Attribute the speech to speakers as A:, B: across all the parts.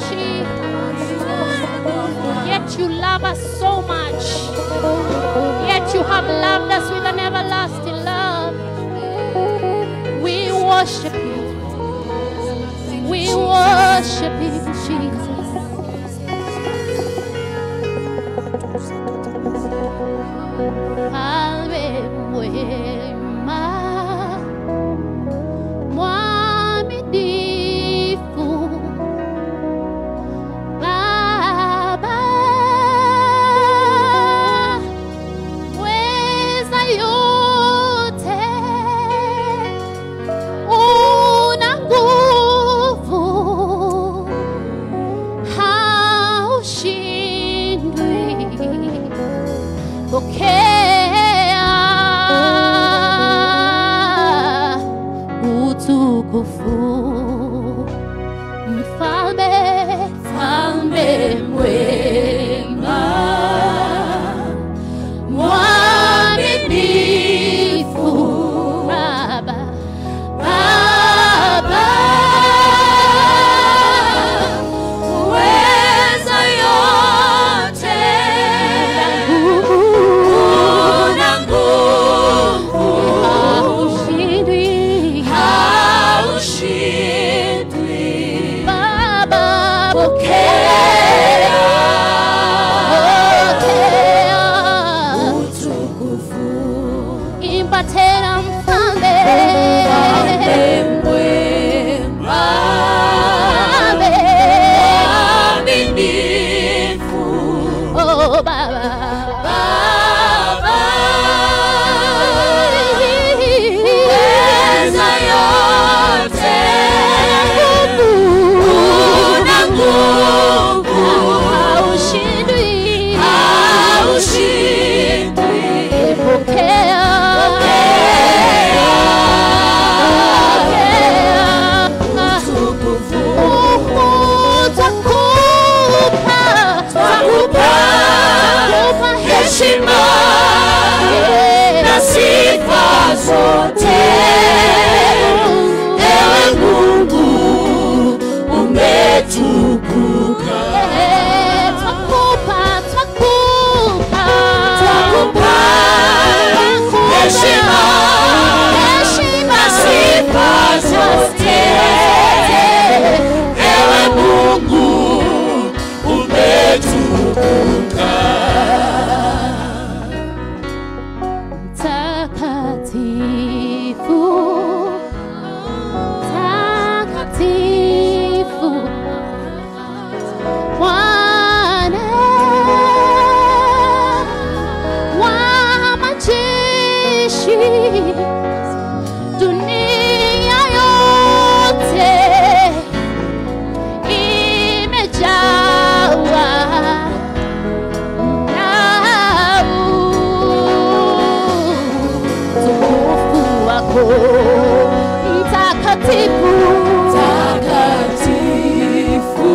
A: hatuishi. Yet you love us so much. Yet you have loved us with an everlasting love. We worship you. We worship you, Jesus. Alwe mwema, mwaminifu, Baba, weza yote, una nguvu, haushindwi pokea utukufu mfalme mfalme mwema mwaminifu baba baba uweza yote una nguvu haushindwi haushindwi baba pokea pokea utukufu imba tena mfalme mwema mwaminifu oh baba baba weza yote una nguvu haushindwi haushindwi pokea heshima na sifa zote ewe mungu umetukuka twakupa twakupa twakupa heshima na sifa zote ewe mungu umetukuka takatifu takatifu Bwana wa majeshi dunia yote imejawa na utukufu wako mtakatifu takatifu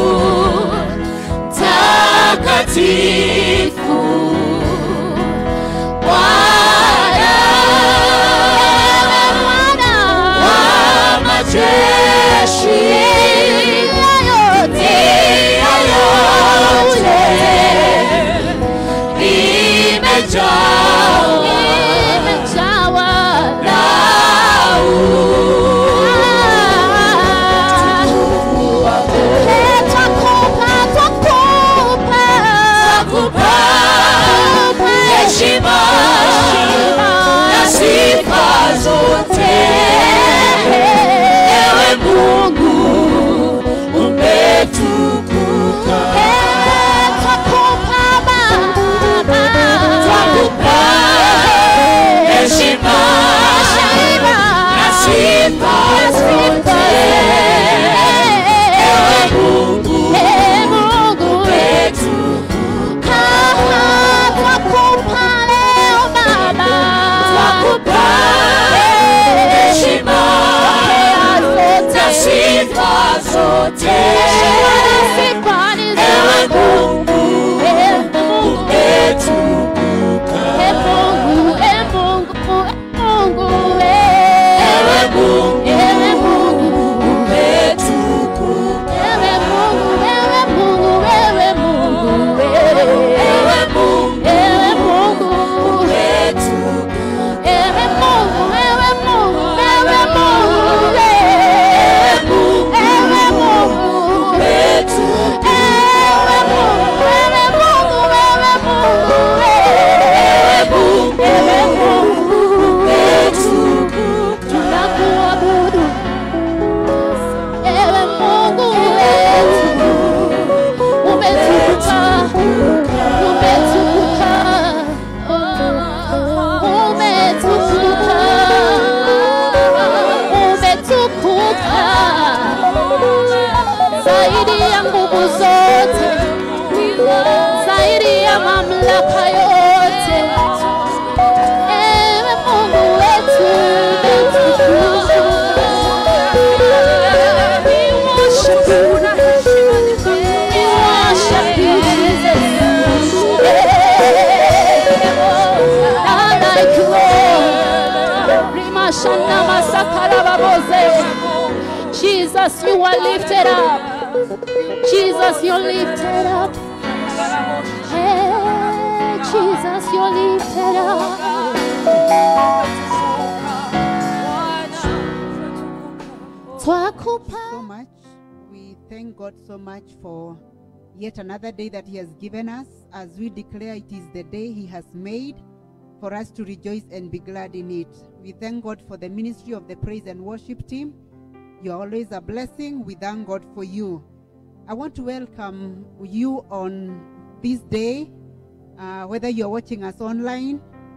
A: takatifu Bwana Bwana wa majeshi yote yote imejawa imejawa na utukufu wako twakupa twakupa twakupa heshima na sifa zote ewe Mungu umetukuka twakupa Baba twakupa heshima na sifa zote ewe Mungu umetukuka twakupa leo Baba twakupa ya nguvu zote, zaidi ya mamlaka yote. Ewe Mungu wetu, we worship you. We worship you, Jesus. None like you, Lord. Rimashana masakara baboze. Jesus, you are lifted up. Jesus, you're lifted up. Hey, Jesus, you're lifted up. Twakupa.
B: so much. We thank God so much for yet another day that He has given us as we declare it is the day He has made for us to rejoice and be glad in it. We thank God for the ministry of the praise and worship team. You're always a blessing. We thank God for you. I want to welcome you on this day, uh, whether you're watching us online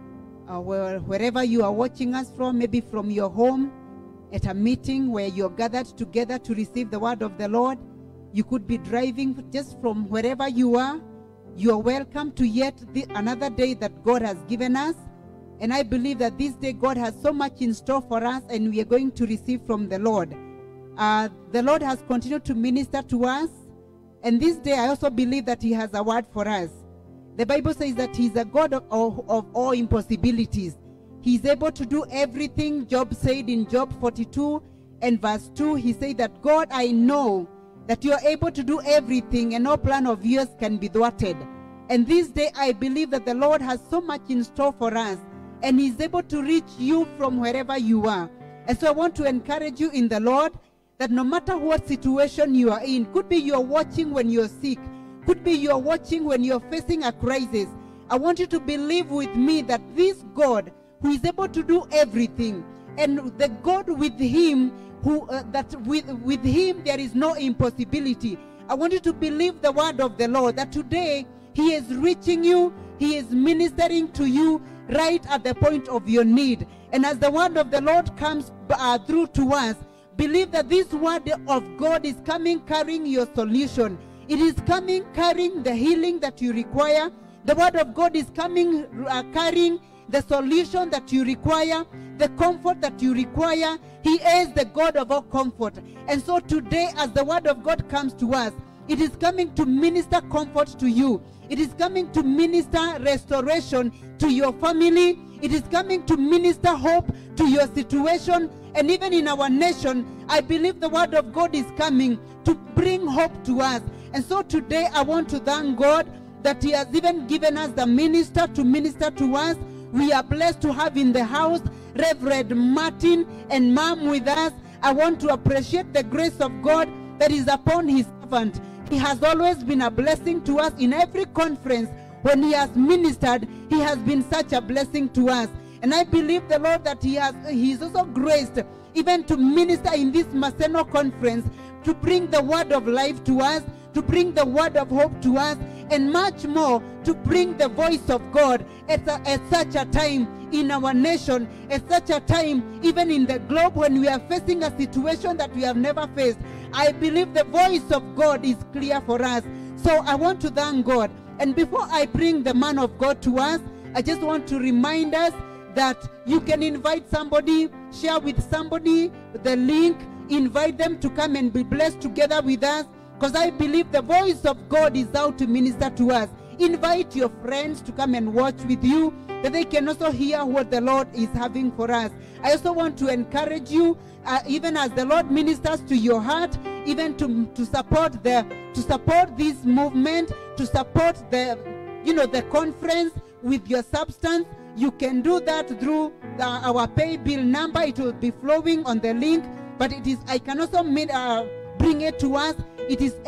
B: or where, wherever you are watching us from, maybe from your home, at a meeting where you're gathered together to receive the word of the Lord. You could be driving just from wherever you are. You are welcome to yet the, another day that God has given us. And I believe that this day God has so much in store for us, and we are going to receive from the Lord. Uh, the Lord has continued to minister to us. And this day, I also believe that He has a word for us. The Bible says that He's a God of, of, of all impossibilities. He's able to do everything. Job said in Job 42 and verse 2, He said that, God, I know that you are able to do everything, and no plan of yours can be thwarted. And this day, I believe that the Lord has so much in store for us, and He's able to reach you from wherever you are. And so I want to encourage you in the Lord that no matter what situation you are in, could be you're watching when you're sick, could be you're watching when you're facing a crisis. I want you to believe with me that this God who is able to do everything and the God with him who uh, that with with him there is no impossibility. I want you to believe the word of the Lord that today he is reaching you, he is ministering to you right at the point of your need. And as the word of the Lord comes uh, through to us, believe that this word of God is coming carrying your solution. It is coming carrying the healing that you require. The word of God is coming uh, carrying the solution that you require, the comfort that you require. He is the God of all comfort. And so today, as the word of God comes to us, it is coming to minister comfort to you. It is coming to minister restoration to your family. It is coming to minister hope to your situation. And even in our nation, I believe the word of God is coming to bring hope to us. And so today, I want to thank God that He has even given us the minister to minister to us. We are blessed to have in the house Reverend Martin and Mom with us. I want to appreciate the grace of God that is upon His servant. He has always been a blessing to us in every conference. When He has ministered, He has been such a blessing to us. And I believe the Lord that He has He is also graced even to minister in this Maseno conference to bring the word of life to us, to bring the word of hope to us, and much more to bring the voice of God at, a- at such a time in our nation, at such a time even in the globe when we are facing a situation that we have never faced. I believe the voice of God is clear for us. So I want to thank God. And before I bring the man of God to us, I just want to remind us that you can invite somebody, share with somebody the link, invite them to come and be blessed together with us. Because I believe the voice of God is out to minister to us. Invite your friends to come and watch with you, that they can also hear what the Lord is having for us. I also want to encourage you, uh, even as the Lord ministers to your heart, even to, to support the to support this movement, to support the you know the conference with your substance. You can do that through the, our pay bill number. It will be flowing on the link, but it is I can also make, uh, bring it to us. It is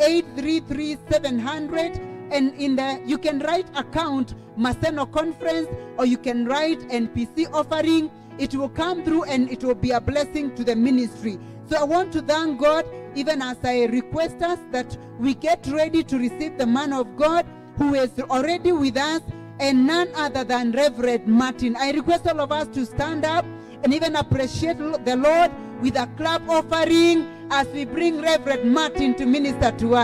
B: 833-700 and in the you can write account Maseno conference or you can write NPC offering. It will come through and it will be a blessing to the ministry. So I want to thank God even as I request us that we get ready to receive the man of God who is already with us and none other than Reverend Martin. I request all of us to stand up and even appreciate the Lord with a clap offering as we bring Reverend Martin to minister to us.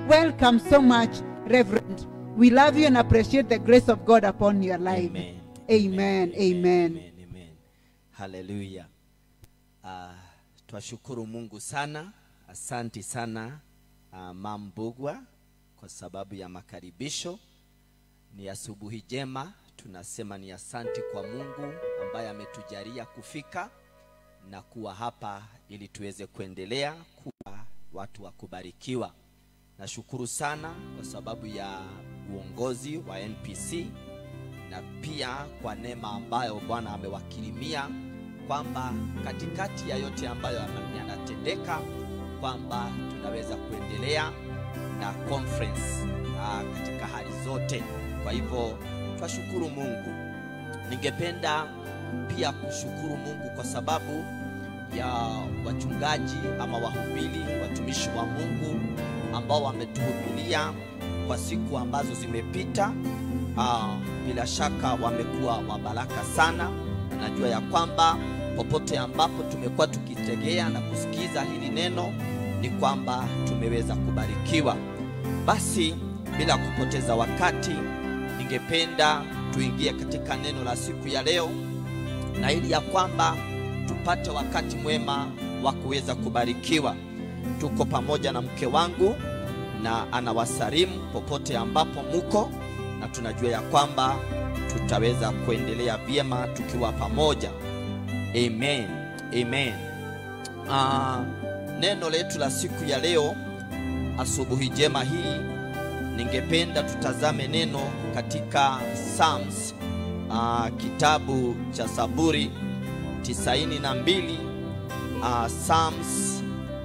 B: welcome so much, Reverend. We love you and appreciate the grace of God upon your life.
C: Amen.
B: Amen. Amen.
C: Amen. Amen. Haleluya. Uh, twashukuru Mungu sana. Asanti sana uh, Mam Bugwa kwa sababu ya makaribisho. Ni asubuhi jema, tunasema ni asanti kwa Mungu ambaye ametujalia kufika na kuwa hapa ili tuweze kuendelea kuwa watu wa kubarikiwa. Nashukuru sana kwa sababu ya uongozi wa NPC na pia kwa neema ambayo Bwana amewakirimia kwamba katikati ya yote ambayo yana- yanatendeka kwamba tunaweza kuendelea na conference uh, katika hali zote. Kwa hivyo twashukuru Mungu. Ningependa pia kushukuru Mungu kwa sababu ya wachungaji ama wahubiri, watumishi wa Mungu ambao wametuhubiria kwa siku ambazo zimepita. Ah, bila shaka wamekuwa wa baraka sana. Najua ya kwamba popote ambapo tumekuwa tukitegea na kusikiza hili neno ni kwamba tumeweza kubarikiwa. Basi bila kupoteza wakati, ningependa tuingie katika neno la siku ya leo, na ili ya kwamba tupate wakati mwema wa kuweza kubarikiwa. Tuko pamoja na mke wangu na anawasalimu popote ambapo muko, na tunajua ya kwamba tutaweza kuendelea vyema tukiwa pamoja. Amen. Amen. Ah, neno letu la siku ya leo asubuhi jema hii ningependa tutazame neno katika Psalms ah, kitabu cha Saburi 92 ah, Psalms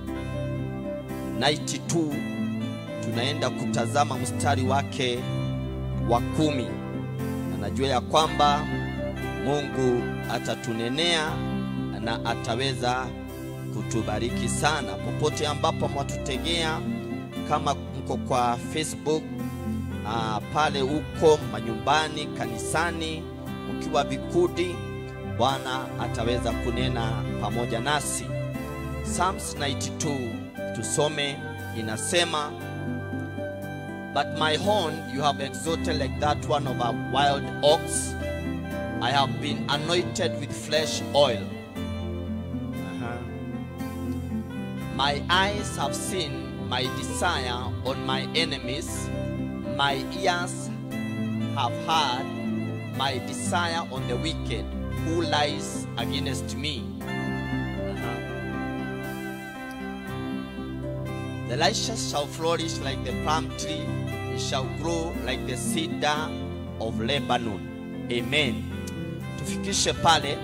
C: 92 tunaenda kutazama mstari wake wa kumi na najua ya kwamba Mungu atatunenea na ataweza kutubariki sana popote ambapo mwatutegea, kama mko kwa Facebook ah, pale huko manyumbani, kanisani, mkiwa vikundi, Bwana ataweza kunena pamoja nasi. Psalms 92 tusome, inasema But my horn you have exalted like that one of a wild ox. I have been anointed with fresh oil. Uh-huh. My eyes have seen my desire on my enemies. My ears have heard my desire on the wicked who lies against me. Uh-huh. The righteous shall flourish like the palm tree, it shall grow like the cedar of Lebanon. Amen. Tufikishe pale.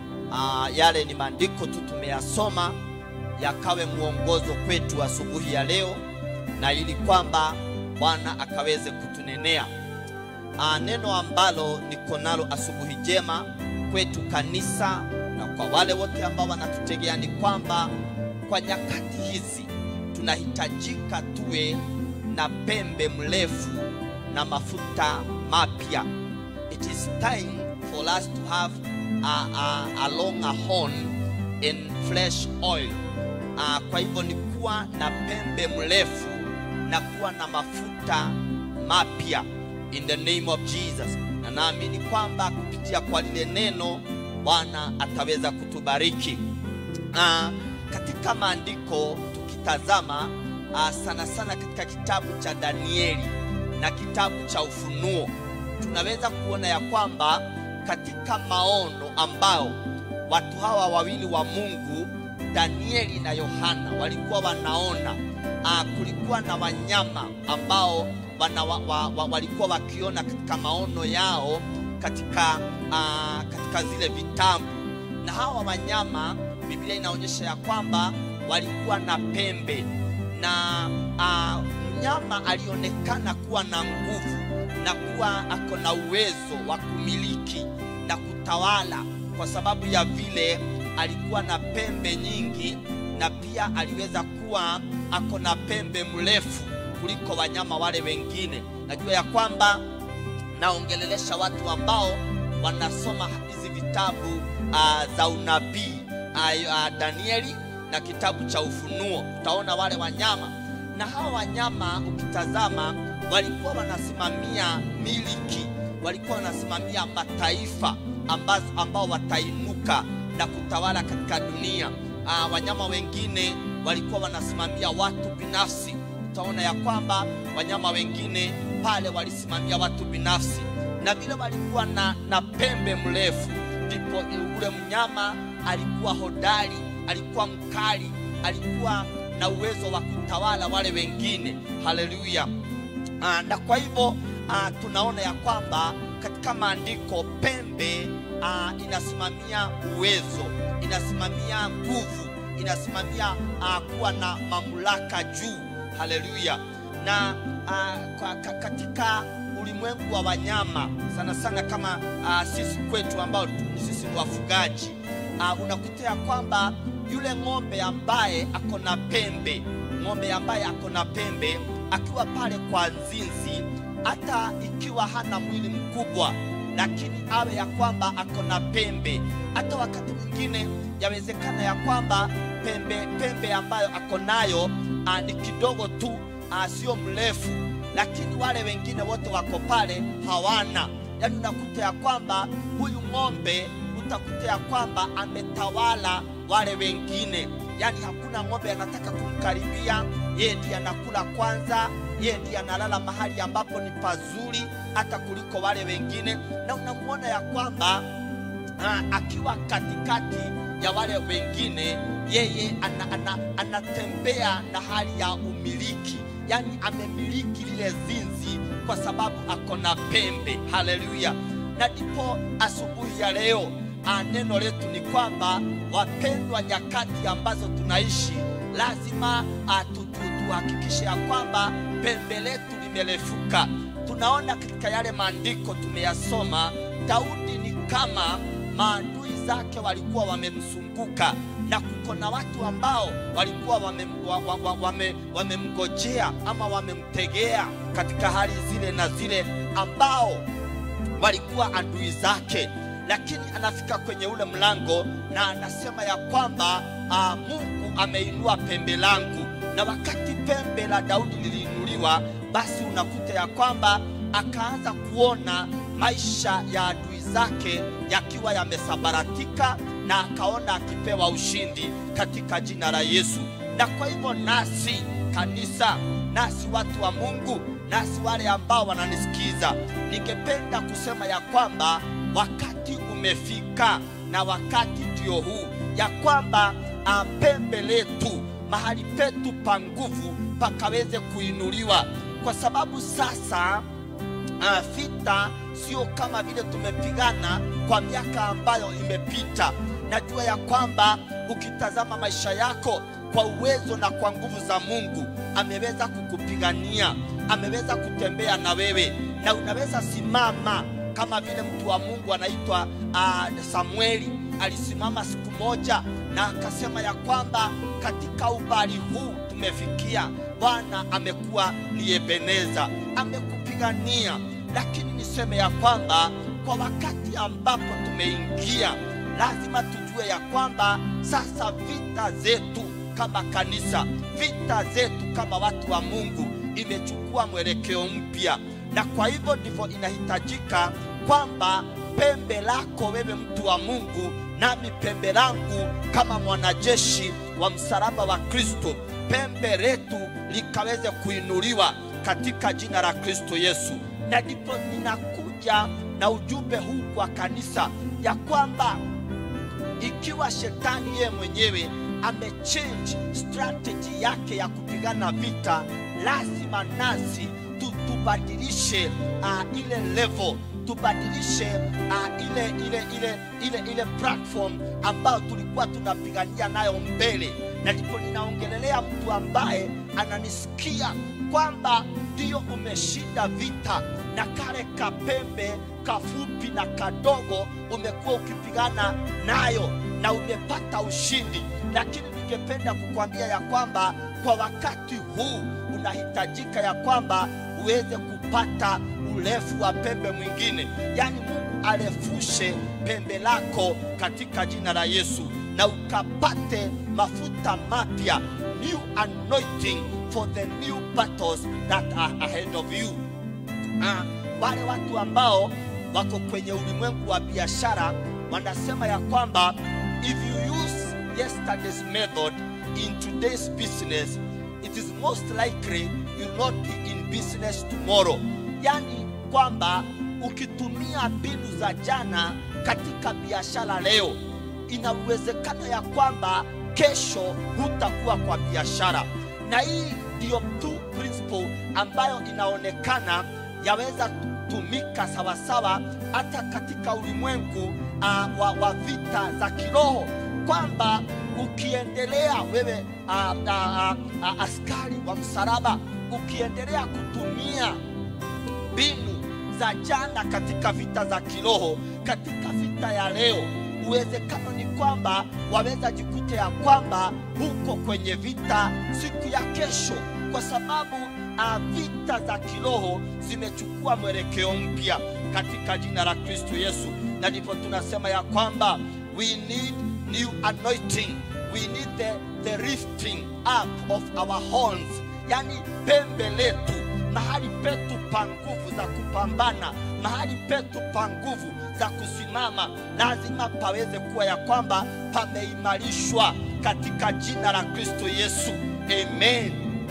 C: Uh, yale ni maandiko tu tumeyasoma yakawe mwongozo kwetu asubuhi ya leo, na ili kwamba Bwana akaweze kutunenea. Uh, neno ambalo niko nalo asubuhi jema kwetu kanisa na kwa wale wote ambao wanatutegea ni kwamba kwa nyakati hizi tunahitajika tuwe na pembe mrefu na mafuta mapya. It is time for us to have a, a, a longer horn in fresh oil. Uh, kwa hivyo ni kuwa na pembe mrefu na kuwa na mafuta mapya in the name of Jesus, na naamini kwamba kupitia kwa lile neno Bwana ataweza kutubariki. Uh, katika maandiko tukitazama uh, sana sana katika kitabu cha Danieli na kitabu cha Ufunuo tunaweza kuona ya kwamba katika maono ambao watu hawa wawili wa Mungu Danieli na Yohana walikuwa wanaona uh, kulikuwa na wanyama ambao wana, wa, wa, wa, walikuwa wakiona katika maono yao katika, uh, katika zile vitabu na hawa wanyama Biblia inaonyesha ya kwamba walikuwa na pembe na uh, mnyama alionekana kuwa na nguvu na kuwa ako na uwezo wa kumiliki na kutawala, kwa sababu ya vile alikuwa na pembe nyingi, na pia aliweza kuwa ako na pembe mrefu kuliko wanyama wale wengine. Najua ya kwamba naongelelesha watu ambao wanasoma hizi vitabu uh, za unabii uh, uh, Danieli na kitabu cha Ufunuo. Utaona wale wanyama na hawa wanyama ukitazama walikuwa wanasimamia miliki walikuwa wanasimamia mataifa ambazo, ambao watainuka na kutawala katika dunia uh, wanyama wengine walikuwa wanasimamia watu binafsi utaona ya kwamba wanyama wengine pale walisimamia watu binafsi na vile walikuwa na, na pembe mrefu ndipo ule mnyama alikuwa hodari alikuwa mkali alikuwa na uwezo wa kutawala wale wengine haleluya Ah, na kwa hivyo ah, tunaona ya kwamba katika maandiko pembe ah, inasimamia uwezo inasimamia nguvu inasimamia ah, kuwa na mamlaka juu haleluya na ah, kwa, ka, katika ulimwengu wa wanyama sana sana kama ah, sisi kwetu ambao tu- sisi ni wafugaji ah, unakuta ya kwamba yule ng'ombe ambaye ako na pembe ng'ombe ambaye ako na pembe akiwa pale kwa nzinzi hata ikiwa hana mwili mkubwa lakini awe ya kwamba ako na pembe hata wakati mwingine yawezekana ya kwamba pembe pembe ambayo ako nayo ah, ni kidogo tu ah, sio mrefu lakini wale wengine wote wako pale hawana yaani unakuta ya kwamba huyu ng'ombe utakuta ya kwamba ametawala wale wengine yaani hakuna ng'ombe anataka kumkaribia yeye ndiye anakula kwanza yeye ndiye analala mahali ambapo ni pazuri hata kuliko wale wengine na unamwona ya kwamba ah, akiwa katikati ya wale wengine yeye ana, ana, anatembea na hali ya umiliki yaani amemiliki lile zinzi kwa sababu ako na pembe haleluya na ndipo asubuhi ya leo ah, neno letu ni kwamba wapendwa nyakati ambazo tunaishi lazima ah, tu- tu- tuhakikishe ya kwamba pembe letu limerefuka tunaona katika yale maandiko tumeyasoma daudi ni kama maadui zake walikuwa wamemzunguka na kuko na watu ambao walikuwa wamemgojea wa, wa, wa, wame, wamemngojea ama wamemtegea katika hali zile na zile ambao walikuwa adui zake lakini anafika kwenye ule mlango na anasema ya kwamba uh, mungu ameinua pembe langu na wakati pembe la daudi liliinuliwa basi unakuta ya kwamba akaanza kuona maisha ya adui zake yakiwa yamesabaratika na akaona akipewa ushindi katika jina la yesu na kwa hivyo nasi kanisa nasi watu wa mungu nasi wale ambao wananisikiza ningependa kusema ya kwamba wakati umefika na wakati ndio huu ya kwamba ah, pembe letu mahali petu pa nguvu pakaweze kuinuliwa kwa sababu sasa uh, vita sio kama vile tumepigana kwa miaka ambayo imepita najua ya kwamba ukitazama maisha yako kwa uwezo na kwa nguvu za mungu ameweza kukupigania ameweza kutembea na wewe na unaweza simama kama vile mtu wa mungu anaitwa uh, samueli alisimama siku moja na akasema ya kwamba katika ubali huu tumefikia bwana amekuwa ni ebeneza amekupigania lakini niseme ya kwamba kwa wakati ambapo tumeingia lazima tujue ya kwamba sasa vita zetu kama kanisa vita zetu kama watu wa mungu imechukua mwelekeo mpya na kwa hivyo ndivyo inahitajika kwamba pembe lako wewe mtu wa mungu nami pembe langu kama mwanajeshi wa msalaba wa kristo pembe letu likaweze kuinuliwa katika jina la kristo yesu na ndipo ninakuja na ujumbe huu kwa kanisa ya kwamba ikiwa shetani yeye mwenyewe amechange strategy yake ya kupigana vita lazima nasi tu- tubadilishe uh, ile level tubadilishe uh, ile ile ile ile ile platform ambayo tulikuwa tunapigania nayo mbele na ndipo ninaongelelea mtu ambaye ananisikia kwamba ndiyo umeshinda vita na kale kapembe kafupi na kadogo umekuwa ukipigana nayo na umepata ushindi lakini ningependa kukwambia ya kwamba kwa wakati huu unahitajika ya kwamba uweze kupata urefu wa pembe mwingine yaani mungu arefushe pembe lako katika jina la yesu na ukapate mafuta mapya new anointing for the new battles that are ahead of you. Ah, wale watu ambao wako kwenye ulimwengu wa biashara wanasema ya kwamba if you use yesterday's method in today's business it is most likely you will not be in business tomorrow yani kwamba ukitumia mbinu za jana katika biashara leo ina uwezekano ya kwamba kesho hutakuwa kwa biashara na hii ndiyo tu principle ambayo inaonekana yaweza tumika sawasawa hata katika ulimwengu uh, wa, wa vita za kiroho kwamba ukiendelea wewe uh, uh, uh, uh, askari wa msalaba ukiendelea kutumia mbinu za jana katika vita za kiroho katika vita ya leo uwezekano ni kwamba waweza jikuta ya kwamba huko kwenye vita siku ya kesho kwa sababu uh, vita za kiroho zimechukua mwelekeo mpya katika jina la kristo yesu na ndipo tunasema ya kwamba we need new anointing we need the, the lifting up of our horns yani pembe letu mahali petu pa nguvu za kupambana mahali petu pa nguvu za kusimama lazima paweze kuwa ya kwamba pameimarishwa katika jina la kristo yesu amen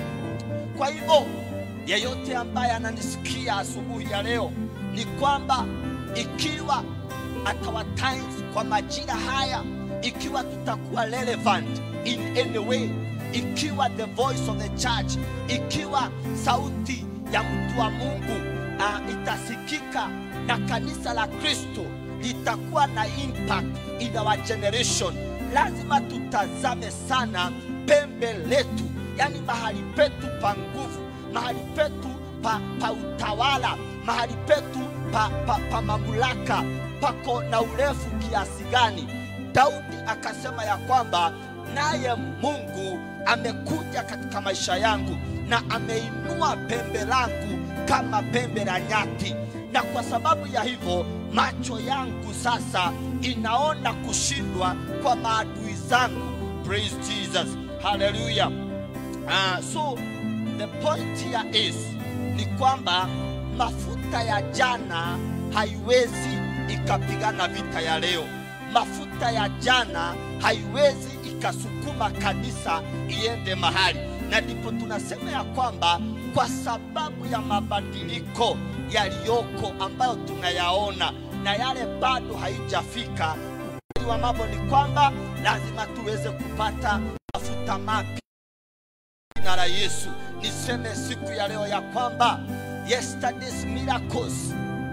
C: kwa hivyo yeyote ambaye ananisikia asubuhi ya leo ni kwamba ikiwa at our times kwa majira haya ikiwa tutakuwa relevant in any way ikiwa the voice of the church ikiwa sauti ya mtu wa mungu uh, itasikika na kanisa la kristo litakuwa na impact in our generation lazima tutazame sana pembe letu yani mahali petu pa nguvu mahali petu pa, pa utawala mahali petu pa, pa, pa mamlaka pako na urefu kiasi gani daudi akasema ya kwamba naye mungu amekuja katika maisha yangu na ameinua pembe langu kama pembe la nyati na kwa sababu ya hivyo macho yangu sasa inaona kushindwa kwa maadui zangu praise jesus haleluya uh, so the point here is ni kwamba mafuta ya jana haiwezi ikapigana vita ya leo mafuta ya jana haiwezi ikasukuma kanisa iende mahali na ndipo tunasema ya kwamba kwa sababu ya mabadiliko yaliyoko ambayo tunayaona na yale bado haijafika ukweli wa mambo ni kwamba lazima tuweze kupata mafuta mapya jina la yesu niseme siku ya leo ya kwamba yesterday's miracles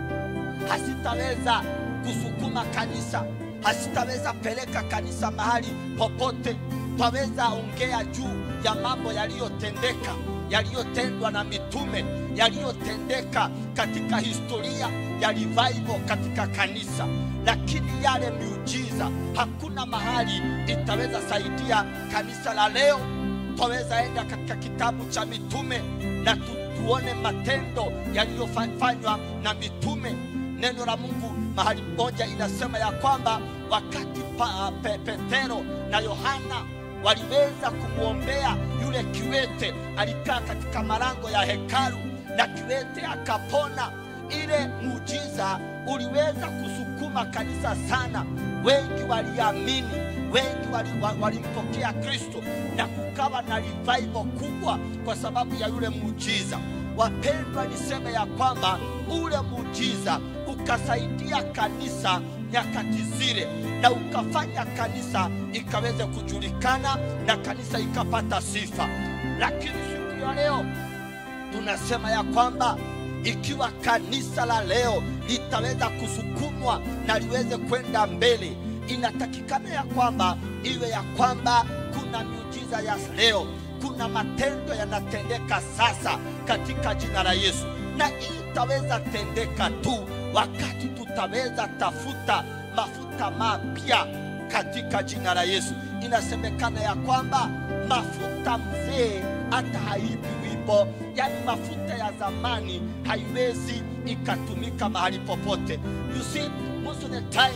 C: hasitaweza kusukuma kanisa hasitaweza peleka kanisa mahali popote twaweza ongea juu ya mambo yaliyotendeka yaliyotendwa na mitume yaliyotendeka katika historia ya revival katika kanisa lakini yale miujiza hakuna mahali itaweza saidia kanisa la leo twaweza enda katika kitabu cha mitume na tu, tuone matendo yaliyofanywa na mitume neno la mungu mahali moja inasema ya kwamba wakati pa, pe, petero na yohana waliweza kumwombea yule kiwete alikaa katika malango ya hekalu na kiwete akapona ile muujiza uliweza kusukuma kanisa sana wengi waliamini wengi walimpokea wali, wali kristo na kukawa na revival kubwa kwa sababu ya yule muujiza wapendwa niseme ya kwamba ule muujiza ukasaidia kanisa nyakati zile na ukafanya kanisa ikaweze kujulikana na kanisa ikapata sifa lakini siku ya leo tunasema ya kwamba ikiwa kanisa la leo litaweza kusukumwa na liweze kwenda mbele inatakikana ya kwamba iwe ya kwamba kuna miujiza ya leo kuna matendo yanatendeka sasa katika jina la yesu na hii itaweza tendeka tu wakati tutaweza tafuta mafuta mapya katika jina la yesu inasemekana ya kwamba mafuta mzee hata haibi wimbo yani mafuta ya zamani haiwezi ikatumika mahali popote you see most of the time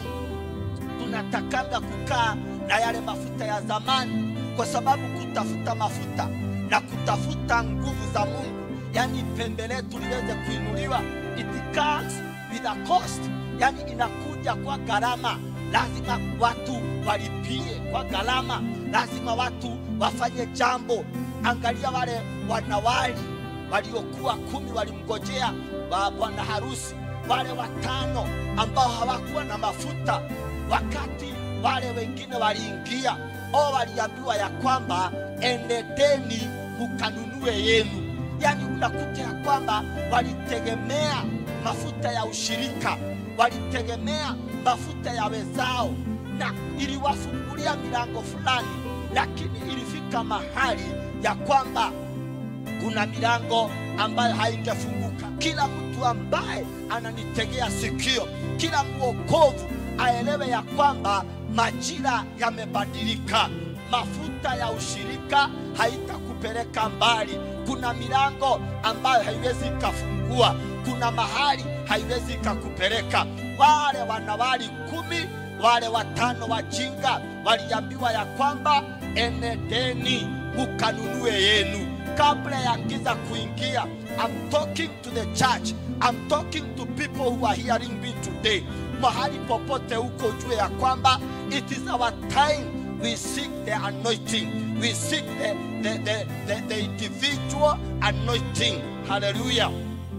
C: tunatakanga kukaa na yale mafuta ya zamani kwa sababu kutafuta mafuta na kutafuta nguvu za mungu yani pembe letu liweze kuinuliwa it comes with a cost yani inakuja kwa gharama lazima watu walipie kwa gharama lazima watu wafanye jambo angalia wale wanawali waliokuwa kumi walimngojea wa bwana harusi wale watano ambao hawakuwa na mafuta wakati wale wengine waliingia o waliambiwa ya kwamba endedeni mukanunue yenu yani unakuta ya kwamba walitegemea mafuta ya ushirika walitegemea mafuta ya wezao na iliwafungulia milango fulani lakini ilifika mahali ya kwamba kuna milango ambayo haingefunguka kila mtu ambaye ananitegea sikio kila mwokovu aelewe ya kwamba majira yamebadilika mafuta ya ushirika haitakupeleka mbali kuna milango ambayo haiwezi ikafungua kuna mahali haiwezi ikakupeleka wale wanawali kumi wale watano wajinga waliambiwa ya kwamba enedeni mukanunue yenu kabla ya giza kuingia I'm talking to the church I'm talking to people who are hearing me today mahali popote huko jue ya kwamba it is our time we seek the anointing we seek the, the, the, the, the individual anointing haleluya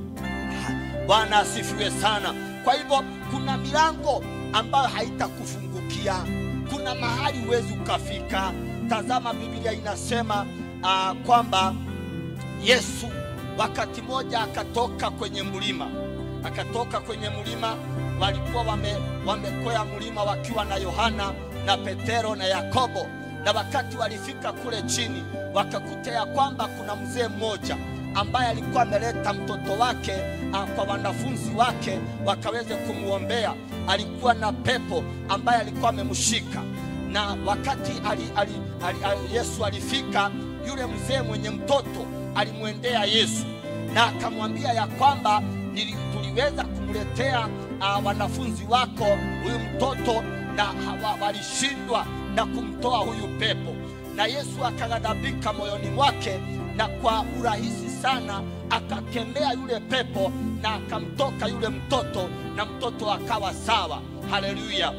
C: bwana asifiwe sana kwa hivyo kuna milango ambayo haitakufungukia kuna mahali huwezi ukafika tazama biblia inasema uh, kwamba yesu wakati moja akatoka kwenye mlima akatoka kwenye mlima walikuwa wame, wamekwea mlima wakiwa na yohana na petero na yakobo na wakati walifika kule chini wakakuta ya kwamba kuna mzee mmoja ambaye alikuwa ameleta mtoto wake uh, kwa wanafunzi wake wakaweze kumwombea alikuwa na pepo ambaye alikuwa amemshika na wakati ali, ali, ali, ali, yesu alifika yule mzee mwenye mtoto alimwendea yesu na akamwambia ya kwamba nili- tuliweza kumletea uh, wanafunzi wako huyu mtoto na hawa- walishindwa na kumtoa huyu pepo na yesu akaghadhabika moyoni mwake na kwa urahisi sana akakemea yule pepo na akamtoka yule mtoto na mtoto akawa sawa haleluya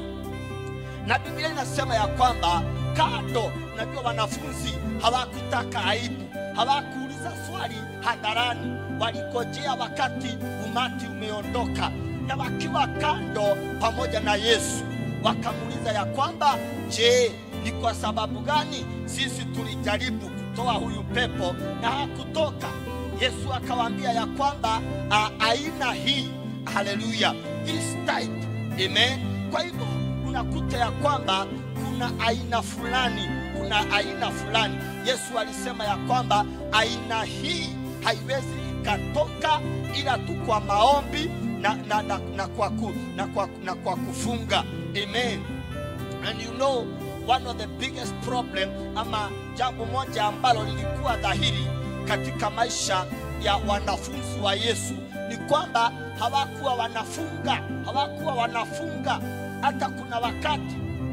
C: na biblia inasema ya kwamba kando unajua wanafunzi hawakutaka aibu hawakuuliza swali hadharani walikojea wakati umati umeondoka na wakiwa kando pamoja na yesu wakamuuliza ya kwamba je ni kwa sababu gani sisi tulijaribu kutoa huyu pepo na hakutoka yesu akawaambia ya kwamba a, aina hii haleluya this type amen kwa hivyo unakuta ya kwamba kuna aina fulani kuna aina fulani yesu alisema ya kwamba aina hii haiwezi ikatoka ila tu kwa maombi na, na, na, na, kwa, ku, na, kwa, na kwa kufunga amen and you know one of the biggest problem ama jambo moja ambalo lilikuwa dhahiri katika maisha ya wanafunzi wa yesu ni kwamba hawakuwa wanafunga hawakuwa wanafunga hata kuna wakati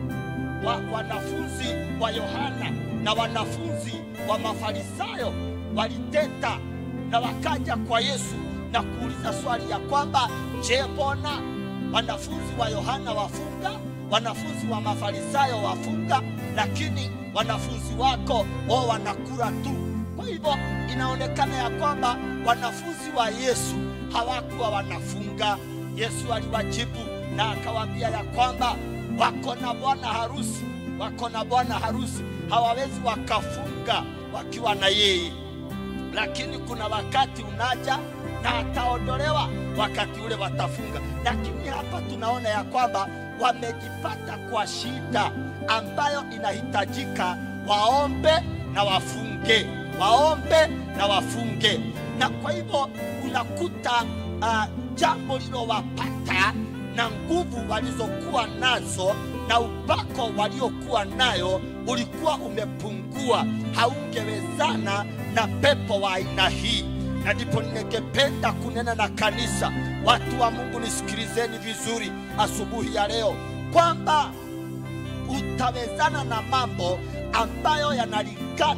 C: wa wanafunzi wa yohana na wanafunzi wa mafarisayo waliteta na wakaja kwa yesu na kuuliza swali ya kwamba je mbona wanafunzi wa yohana wafunga wanafunzi wa mafarisayo wafunga lakini wanafunzi wako o wanakula tu kwa hivyo inaonekana ya kwamba wanafunzi wa yesu hawakuwa wanafunga yesu aliwajibu na akawaambia ya kwamba wako na bwana harusi wako na bwana harusi hawawezi wakafunga wakiwa na yeye lakini kuna wakati unaja na ataondolewa wakati ule watafunga lakini hapa tunaona ya kwamba wamejipata kwa shida ambayo inahitajika waombe na wafunge waombe na wafunge na kwa hivyo unakuta uh, jambo lilowapata na nguvu walizokuwa nazo na upako waliokuwa nayo ulikuwa umepungua haungewezana na pepo wa aina hii na ndipo ningependa kunena na kanisa watu wa mungu nisikilizeni vizuri asubuhi ya leo kwamba utawezana na mambo ambayo yanalingana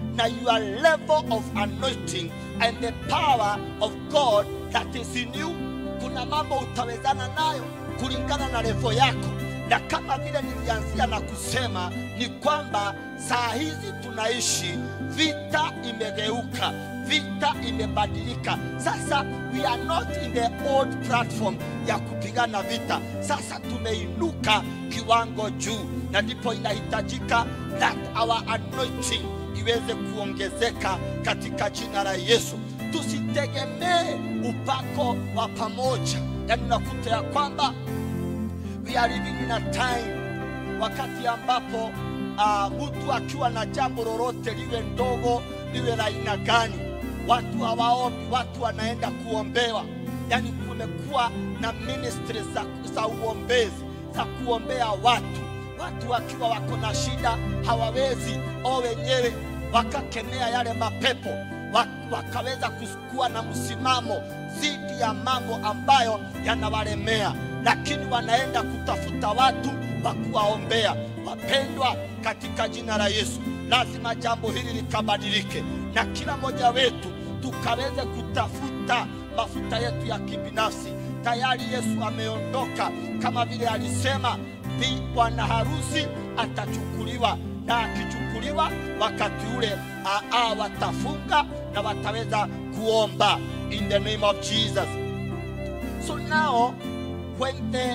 C: na your level of anointing and the power of God that is in you. Kuna mambo utawezana nayo kulingana na levo yako, na kama vile nilianzia na kusema ni kwamba saa hizi tunaishi, vita imegeuka, vita imebadilika. Sasa we are not in the old platform ya kupigana vita, sasa tumeinuka kiwango juu, na ndipo inahitajika that our anointing iweze kuongezeka katika jina la Yesu. Tusitegemee upako wa pamoja, yaani unakuta ya kwamba we are living in a time wakati ambapo uh, mtu akiwa na jambo lolote liwe ndogo liwe la aina gani, watu hawaombi, watu wanaenda kuombewa. Yaani kumekuwa na ministry za, za uombezi za kuombea watu, watu wakiwa wako na shida hawawezi o wenyewe wakakemea yale mapepo wa- wakaweza kuwa na msimamo dhidi ya mambo ambayo yanawalemea, lakini wanaenda kutafuta watu wa kuwaombea. Wapendwa, katika jina la Yesu, lazima jambo hili likabadilike, na kila mmoja wetu tukaweze kutafuta mafuta yetu ya kibinafsi. Tayari Yesu ameondoka, kama vile alisema, bi bwana harusi atachukuliwa na akichukuliwa wakati ule a, a, watafunga na wataweza kuomba in the name of Jesus. So now when the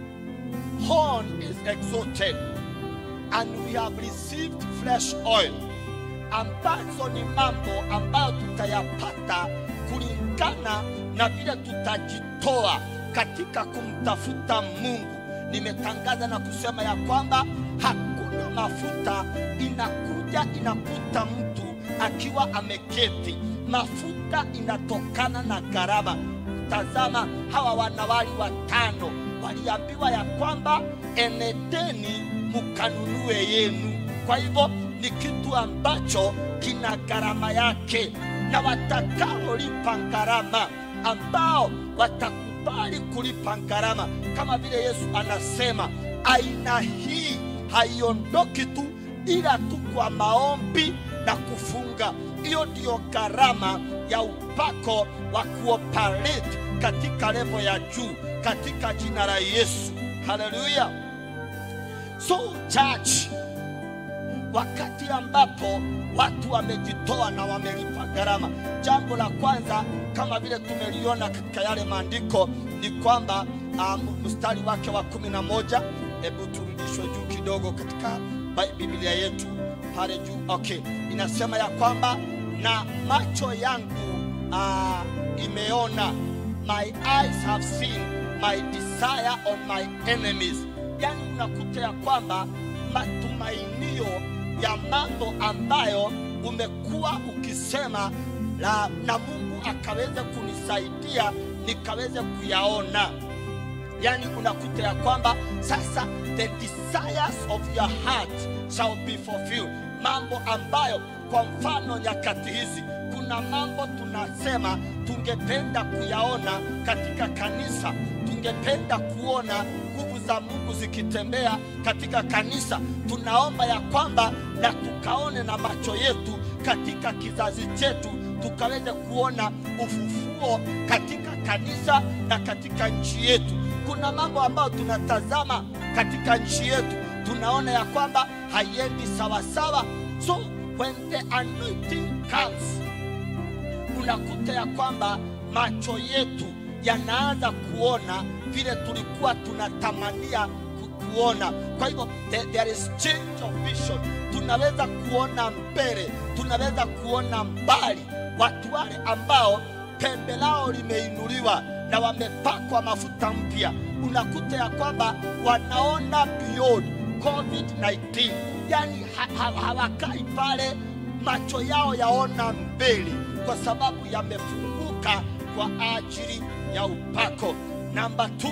C: horn is exalted and we have received fresh oil, ambazo ni mambo ambayo tutayapata kulingana na vile tutajitoa katika kumtafuta Mungu. Nimetangaza na kusema ya kwamba hakuna mafuta inakuja inakuta mtu akiwa ameketi. Mafuta inatokana na gharama. Tazama, hawa wanawali watano waliambiwa ya kwamba enedeni mukanunue yenu. Kwa hivyo ni kitu ambacho kina gharama yake, na watakaolipa gharama, ambao watakubali kulipa gharama, kama vile Yesu anasema, aina hii haiondoki tu ila tu kwa maombi na kufunga. Hiyo ndiyo gharama ya upako wa kuoperate katika levo ya juu katika jina la Yesu. Haleluya! So church, wakati ambapo watu wamejitoa na wamelipa gharama, jambo la kwanza kama vile tumeliona katika yale maandiko ni kwamba um, mstari wake wa kumi na moja hebu turudishwe juu kidogo katika Bi- Biblia yetu pale juu. Okay, inasema ya kwamba na macho yangu uh, imeona, my eyes have seen my desire on my enemies. Yani unakuta ya kwamba matumainio ya mambo ambayo umekuwa ukisema la, na Mungu akaweze kunisaidia nikaweze kuyaona yani unakuta ya kwamba sasa the desires of your heart shall be fulfilled mambo ambayo kwa mfano nyakati hizi kuna mambo tunasema tungependa kuyaona katika kanisa tungependa kuona nguvu za mungu zikitembea katika kanisa tunaomba ya kwamba na tukaone na macho yetu katika kizazi chetu tukaweze kuona ufufuo katika kanisa na katika nchi yetu kuna mambo ambayo tunatazama katika nchi yetu tunaona ya kwamba haiendi sawasawa so when the anointing comes unakuta ya kwamba macho yetu yanaanza kuona vile tulikuwa tunatamania ku- kuona kwa hivyo there, there is change of vision tunaweza kuona mbele tunaweza kuona mbali watu wale ambao pembe lao limeinuliwa na wamepakwa mafuta mpya unakuta ya kwamba wanaona beyond covid-19 yani ha, ha, hawakai pale macho yao yaona mbele kwa sababu yamefunguka kwa ajili ya upako namba 2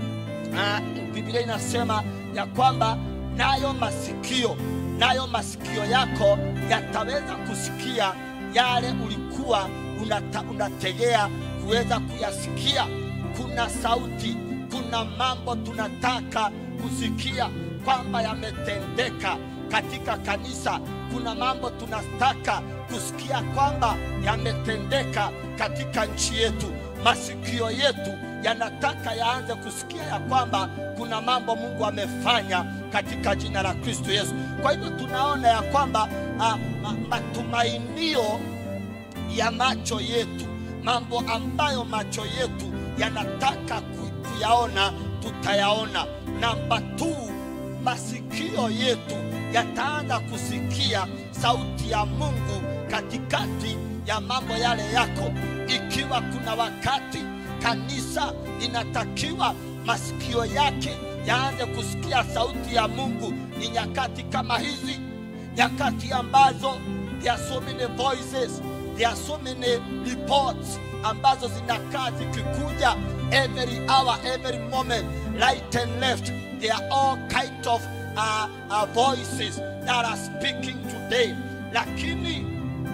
C: na Biblia inasema ya kwamba nayo masikio nayo masikio yako yataweza kusikia yale ulikuwa unata, unategea kuweza kuyasikia. Kuna sauti, kuna mambo tunataka kusikia kwamba yametendeka katika kanisa kuna mambo tunataka kusikia kwamba yametendeka katika nchi yetu masikio yetu yanataka yaanze kusikia ya kwamba kuna mambo mungu amefanya katika jina la kristo yesu kwa hivyo tunaona ya kwamba ah, ma, matumainio ya macho yetu mambo ambayo macho yetu yanataka ku- kuyaona tutayaona namba tu masikio yetu yataanza kusikia sauti ya mungu katikati ya mambo yale yako ikiwa kuna wakati kanisa inatakiwa masikio yake yaanze kusikia sauti ya mungu ni nyakati kama hizi nyakati ambazo there are so many voices there are so many reports ambazo zinakaa zikikuja every hour every moment right and left there are all kind of uh, uh, voices that are speaking today lakini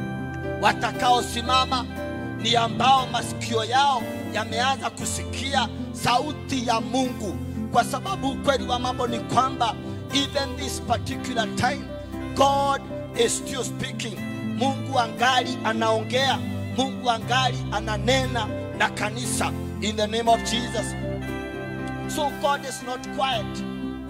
C: watakaosimama ni ambao masikio yao yameanza kusikia sauti ya mungu kwa sababu ukweli wa mambo ni kwamba even this particular time god is still speaking mungu angali anaongea mungu angali ananena na kanisa in the name of jesus so god is not quiet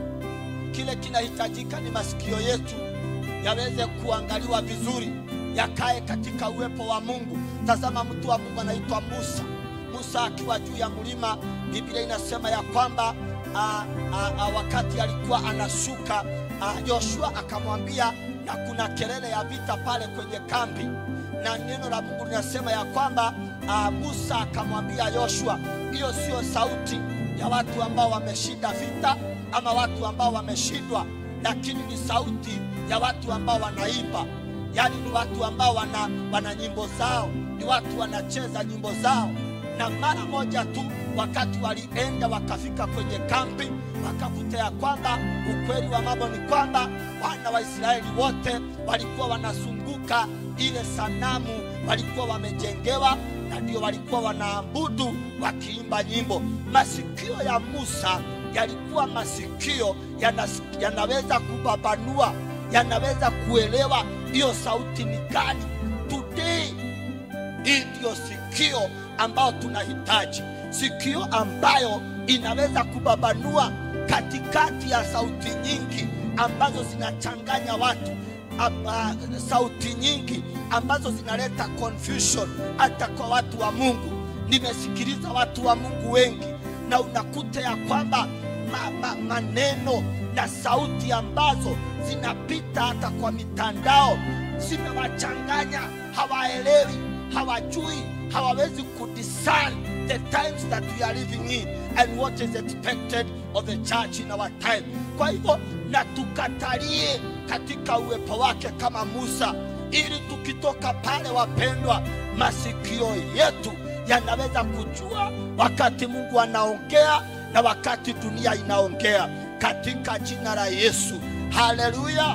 C: kile kinahitajika ni masikio yetu yaweze kuangaliwa vizuri yakae katika uwepo wa mungu tazama mtu wa mungu anaitwa musa musa akiwa juu ya mlima biblia inasema ya kwamba a, a, a, wakati alikuwa anashuka a, yoshua akamwambia na kuna kelele ya vita pale kwenye kambi na neno la mungu linasema ya kwamba a, musa akamwambia yoshua hiyo sio sauti ya watu ambao wameshinda vita ama watu ambao wameshindwa lakini ni sauti ya watu ambao wanaimba yaani ni watu ambao wana, wana nyimbo zao ni watu wanacheza nyimbo zao na mara moja tu wakati walienda wakafika kwenye kambi wakakuta ya kwamba ukweli wa mambo ni kwamba wana wa israeli wote walikuwa wanazunguka ile sanamu walikuwa wamejengewa na ndio walikuwa wanaabudu wakiimba nyimbo masikio ya musa yalikuwa masikio yanas, yanaweza kubabanua yanaweza kuelewa hiyo sauti ni gani today hii ndiyo sikio ambayo tunahitaji sikio ambayo inaweza kubabanua katikati ya sauti nyingi ambazo zinachanganya watu Aba, sauti nyingi ambazo zinaleta confusion hata kwa watu wa mungu nimesikiliza watu wa mungu wengi na unakuta ya kwamba ma, ma, maneno na sauti ambazo zinapita hata kwa mitandao zimewachanganya hawaelewi hawajui hawawezi kudiscern the times that we are living in and what is expected of the church in our time kwa hivyo na tukatalie katika uwepo wake kama musa ili tukitoka pale wapendwa masikio yetu yanaweza kujua wakati mungu anaongea na wakati dunia inaongea katika jina la yesu haleluya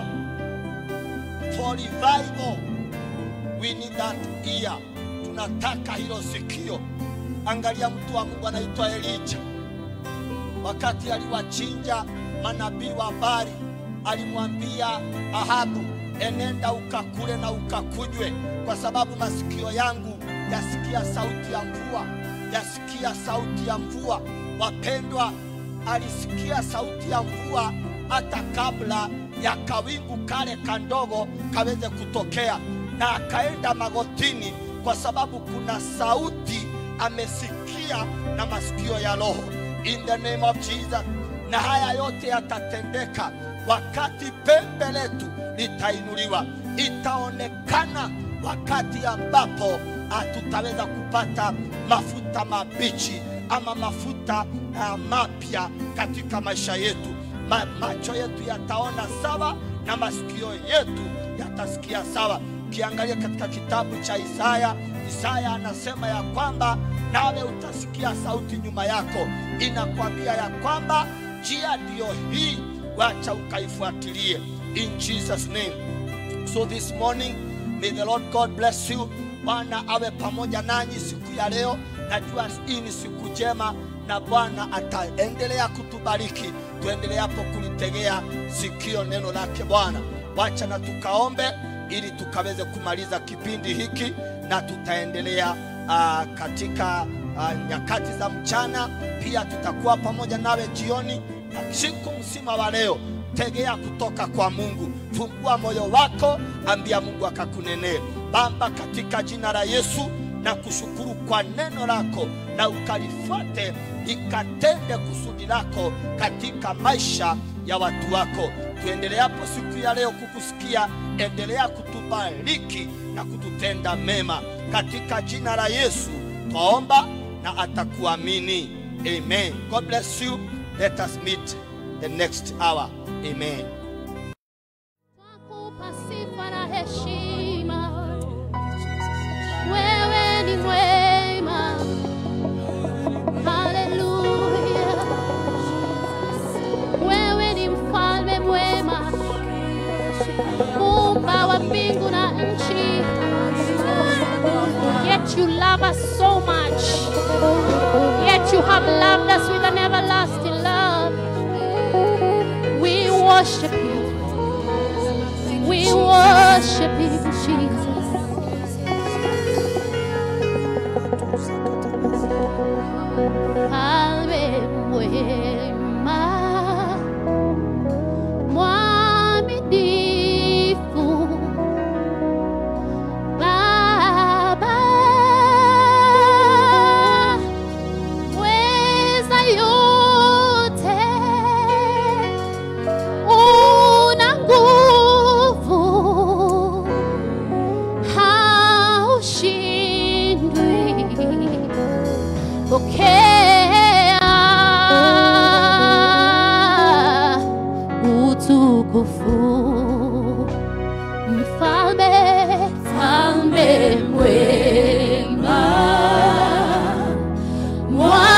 C: for revival we need that ear tunataka hilo sikio angalia mtu wa mungu anaitwa elija wakati aliwachinja manabii wa bari alimwambia ahabu enenda ukakule na ukakunywe kwa sababu masikio yangu yasikia sauti ya mvua yasikia sauti ya mvua wapendwa alisikia sauti ya mvua hata kabla ya kawingu kale kandogo kaweze kutokea na akaenda magotini kwa sababu kuna sauti amesikia na masikio ya roho in the name of jesus na haya yote yatatendeka wakati pembe letu litainuliwa itaonekana wakati ambapo ah, tutaweza kupata mafuta mabichi ama mafuta uh, mapya katika maisha yetu Ma, macho yetu yataona sawa na masikio yetu yatasikia sawa ukiangalia katika kitabu cha isaya isaya anasema ya kwamba nawe utasikia sauti nyuma yako inakwambia ya kwamba njia ndiyo hii wacha ukaifuatilie in jesus name so this morning may the lord god bless you bwana awe pamoja nanyi siku ya leo najua hii ni siku njema na bwana ataendelea kutubariki tuendeleapo kulitegea sikio neno lake bwana wacha na tukaombe ili tukaweze kumaliza kipindi hiki na tutaendelea uh, katika uh, nyakati za mchana pia tutakuwa pamoja nawe jioni na siku mzima wa leo tegea kutoka kwa mungu fungua moyo wako ambia mungu akakunenee baba katika jina la yesu na kushukuru kwa neno lako na ukalifuate ikatende kusudi lako katika maisha ya watu wako tuendeleapo siku ya leo kukusikia endelea kutubariki na kututenda mema katika jina la yesu twaomba na atakuamini amen god bless you let us meet the next hour amen
A: Twakupa sifa na heshima, wewe ni mwema. Haleluya, wewe ni mfalme mwema, muumba wa mbingu na nchi. Yet you love us so much, yet you have loved us with an everlasting love. We worship you. We worship you, Jesus. Alme mwema, mwaminifu, Baba, weza yote una nguvu, haushindwi. Pokea utukufu, mfalme, mfalme mwema, mwaminifu